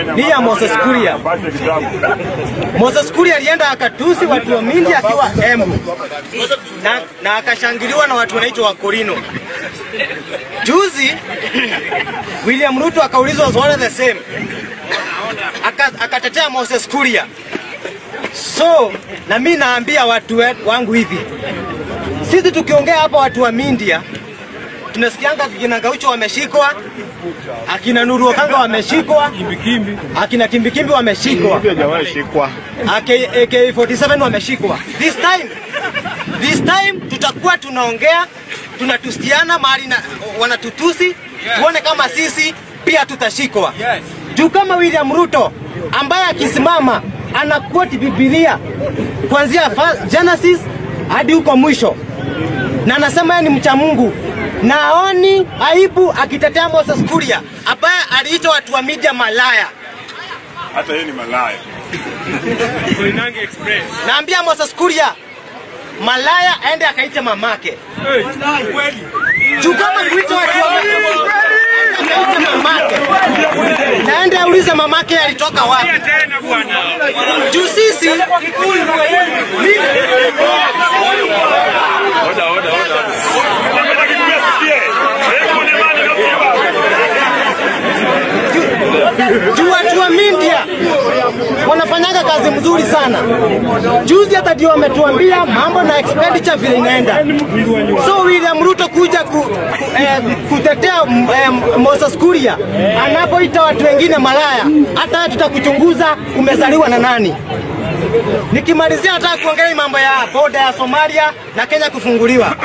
ni ya Moses Kuria. Moses Kuria alienda akatusi watu wa Mindi akiwa Embu na, na akashangiliwa na watu wanaitwa Wakorino. Juzi William Ruto akaulizwa swali the same, Aka- akatetea Moses Kuria. So na mi naambia watu we- wangu hivi, sisi tukiongea hapa watu wa Mindia tunasikianga akina Gaucho wameshikwa, akina Nuru Okanga wameshikwa, akina Kimbikimbi wameshikwa, hajawahi shikwa. AK- AK47 wameshikwa. This time, this time tutakuwa tunaongea tunatusiana mahali na wanatutusi, tuone kama sisi pia tutashikwa. Juu kama William Ruto ambaye akisimama ana quote Biblia kuanzia fa- Genesis hadi huko mwisho, na anasema yeye ni mcha Mungu na aoni aibu akitetea Moses Kuria ambaye aliita watu wa media malaya. Hata yeye ni malaya. Naambia Moses Kuria malaya aende akaite mamake. Juu kama kuita watu wa akaite mamake. Naende aulize mamake alitoka wapi. Juu sisi juu watu wa Mindia wanafanyaga kazi mzuri sana. Juzi hata ndio wametuambia mambo na expenditure vile inaenda. So William Ruto kuja ku, ku, eh, kutetea mm, eh, Moses Kuria anapoita watu wengine malaya, hata wewe tutakuchunguza umezaliwa na nani. Nikimalizia nataka kuongelea hii mambo ya boda ya Somalia na Kenya kufunguliwa.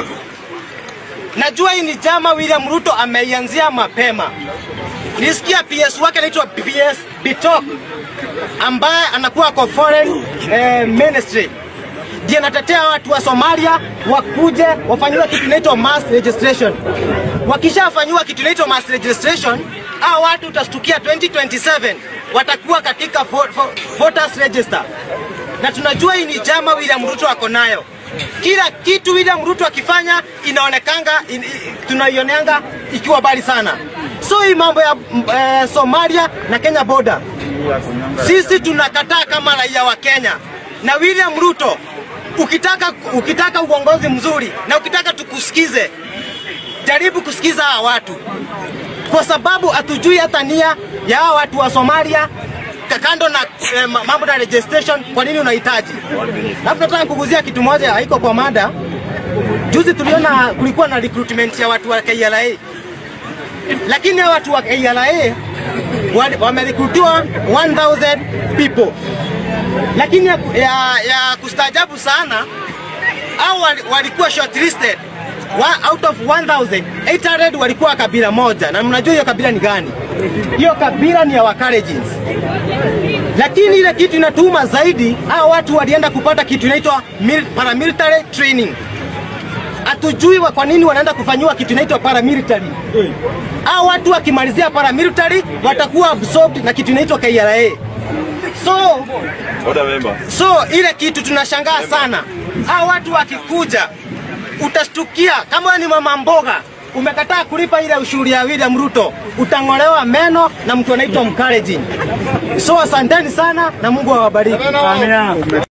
Najua hii ni jama William Ruto ameianzia mapema. Nisikia PS wake anaitwa PS Bitok ambaye anakuwa kwa foreign eh, ministry ndiye anatetea watu wa Somalia wakuje wafanyiwe kitu inaitwa mass registration. Wakishafanyiwa kitu inaitwa mass registration, hao watu utastukia 2027 watakuwa katika vo- vo- voters register, na tunajua hii ni jama William Ruto ako nayo. Kila kitu William Ruto akifanya inaonekanga in, in, tunaioneanga ikiwa bali sana. So hii mambo ya mm, eh, Somalia na Kenya border sisi tunakataa kama raia wa Kenya na William Ruto, ukitaka, ukitaka uongozi mzuri na ukitaka tukusikize, jaribu kusikiza hawa watu, kwa sababu hatujui hata nia ya hawa watu wa Somalia ka- kando na eh, ma- mambo na registration, kwa nini unahitaji? Alafu nataka kuguzia kitu moja, haiko kwa mada. Juzi tuliona kulikuwa na recruitment ya watu wa KRA, lakini hawa watu wa KRA wa- wamerekrutiwa 1000 people, lakini ya, ya, ya kustaajabu sana au walikuwa shortlisted wa, out of 1800 walikuwa kabila moja, na mnajua hiyo kabila ni gani? Hiyo kabila ni ya Wakalenjins. Lakini ile kitu inatuuma zaidi, hao watu walienda kupata kitu inaitwa mil- paramilitary training. Hatujui wa- kwa nini wanaenda kufanyiwa kitu inaitwa paramilitary. Hao watu wakimalizia paramilitary watakuwa absorbed na kitu inaitwa KRA. So Order member. So ile kitu tunashangaa sana, hao watu wakikuja, utashtukia kama wewe ni mama mboga umekataa kulipa ile ushuru ya William Ruto, utang'olewa meno na mtu anaitwa Mkalenjin. So asanteni sana na Mungu awabariki. Amina.